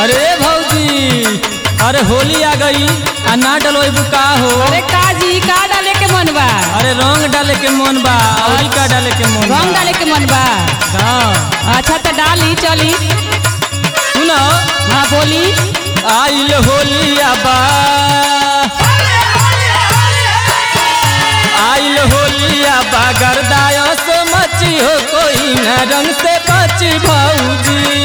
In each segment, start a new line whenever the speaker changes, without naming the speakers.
अरे भौजी अरे होली आ गई आ ना डलवाइबू का हो
अरे का जी का डाले के मन बा
अरे रंग डाले के मन बा औरी का डाले के मन बा
रंग डाले के मन बा
हाँ
अच्छा तो डाली चली
सुनो
हाँ बोली
आइल होली आबा आइल होली आबा गरदायस मची हो कोई न रंग से बची भौजी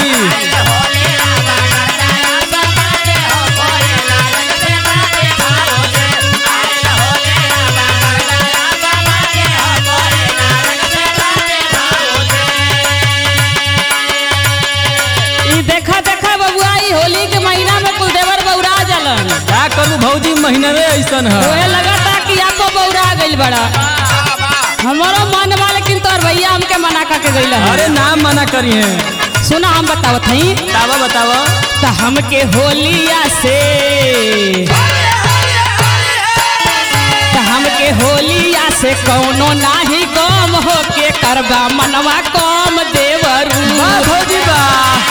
ई देखा देखा बबुआ ई होली के महीना में कुल देवर बौरा जलन
का करू भौजी महीनवे ऐसन है
ओहे लगता कि आपको बौरा गइल बड़ा हमारो मन बा लेकिन तोर भैया हमके मना करके गइल है
अरे नाम मना करिए
सुना हम बतावत हई
बतावा बतावा
त हमके होलिया से त हमके होलिया से कौनो नाही कम हो के करबा मनवा कम देवरू
वाह भौजी वाह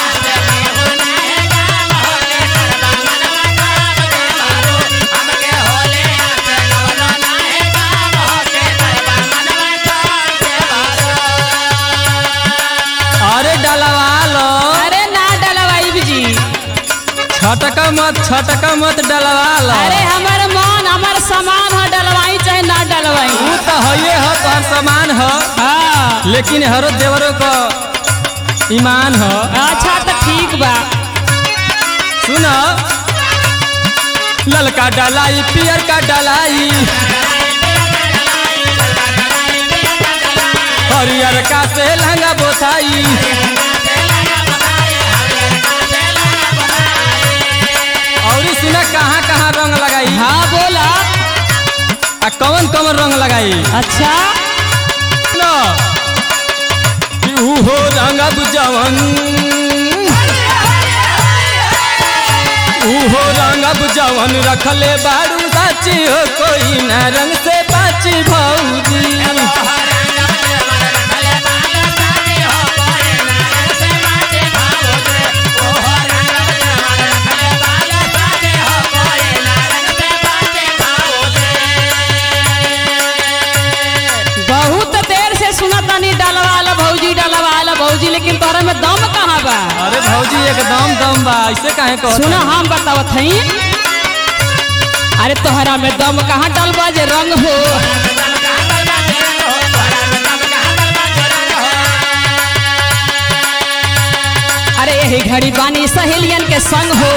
अरे डलवा लो
अरे ना डलवाई जी
छटका मत छटका मत डलवा लो
अरे हमर मन हमर सामान है डलवाई चाहे ना डलवाई
ऊ तो हये ह तोहर सामान ह
हाँ
लेकिन हरो देवरो का ईमान ह
अच्छा तो ठीक बा
सुन ललका डलाई पियर का डलाई हरियर का से लहंगा बोथाई और सुन कहाँ कहाँ रंग लगाई
हाँ बोला
आ कौन कौन रंग लगाई
अच्छा
न कि उहो रंगब जवन उहो रंगब जवन रखले बारू साची हो कोई न रंग से बाची भौजी
बहुत देर से सुनत तनी डलवाला भौजी डलवाला भौजी लेकिन तोरा में दम कहाँ बा
अरे भौजी एकदम दम बा ऐसे काहे कहत
सुना हम बतावत हई अरे तोहरा में दम कहाँ डलबा जे रंग हो अरे यही घड़ी बानी सहेलियन के संग हो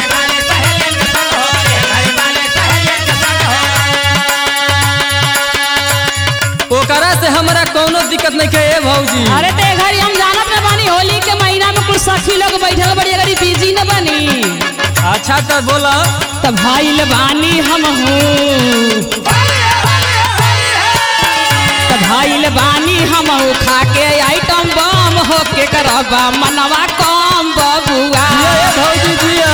ओकरा से हमरा कोनो दिक्कत नहीं के ए भौजी
अरे ते घड़ी हम जानत न बानी होली के महीना में कुछ सखी लोग बैठल बड़ी घड़ी बिजी न बनी
अच्छा तो बोला
तब भाईल बानी हम हूँ तब भाईल बानी हम हूँ खा के आइटम बम हो के करबा मनवा कम बबुआ
जिया ए भौजी जिया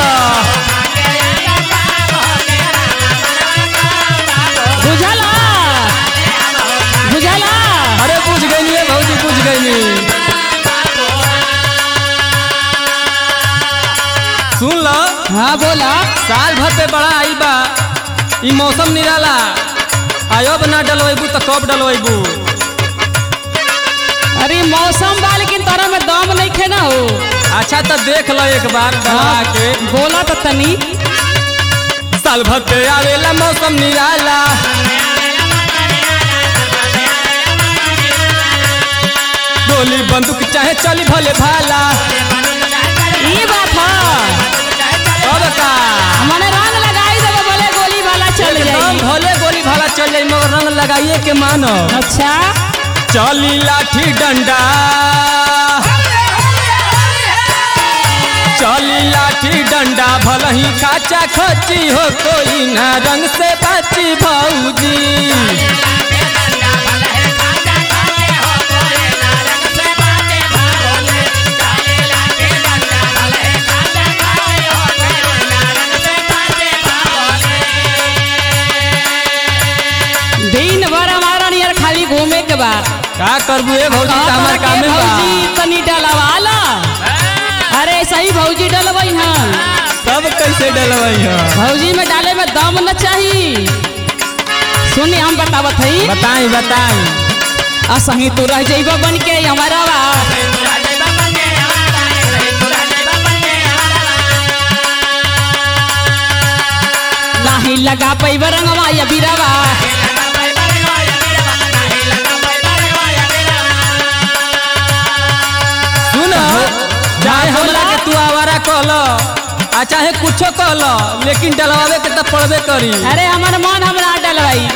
बुझला बुझला
अरे बुझ गई भौजी बुझ गई सुन लो
हाँ बोला
साल भर पे बड़ा आई बा ई मौसम निराला आयोब ना डलवेबू तो कब डलवेबू
अरे मौसम बा लेकिन तोरा में दम नहीं खे ना हो
अच्छा तो देख लो एक बार डलवा के
बोला तो तनी
साल भर पे आवेला मौसम निराला गोली बंदूक चाहे चली भले भाला
ये बात है
अब का
मने रंग लगाई देबो बोले गोली वाला चल
एकदम
जाई
भले गोली भाला चल जाई मगर रंग लगाइए के मानो
अच्छा
चली लाठी डंडा चली लाठी डंडा भल ही खाचा खची हो कोई ना रंग से बची भौजी
दिन भर हमारा नियर खाली घूमे के बाद
का करबू ए भौजी तो हमार काम में बा
भौजी तनी डलवाला अरे सही भौजी डलवई हन
तब कैसे डलवाई है
भौजी में डाले में दम न चाहिए सुनी हम बतावत हई
बताई बताई
असही तू रह जइब बन के हमारा नाही लगा पैब रंगवा या बिरवा
सुन चाहे हमरा के तू आवारा कहल आ चाहे कुछो कहल लेकिन डलवावे के तो पड़बे करी
अरे हमर मन हमरा डलवाई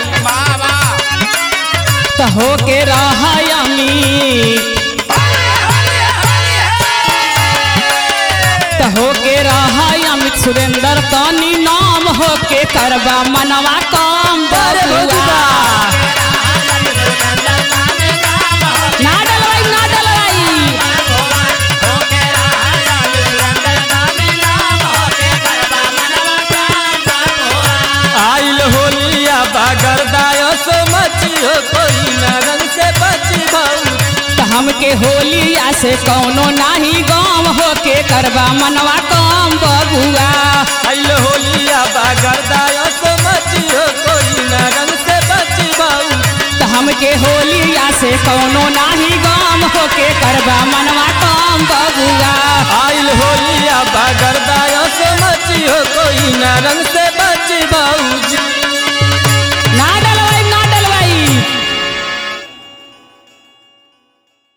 तो हो के रह तो हो के रह अमित सुरेंद्र तनी नाम हो के करबा मनवा काम
अरे
बबुआ ना डलवाई ना डलवाई
आइल होलिया बागर दायस मची हो कोई न रंग से बची भाऊ
तो हमके होलिया से कौनो नाही गाम हो के करबा मनवा काम बबुआ
आइल होलिया बागर दायस मची हो कोई न रंग से बची भाऊ
तो हमके होलिया से कौनो नाही गाम हो के करबा मनवा काम बबुआ
आइल होलिया बागर दायस मची हो कोई न रंग से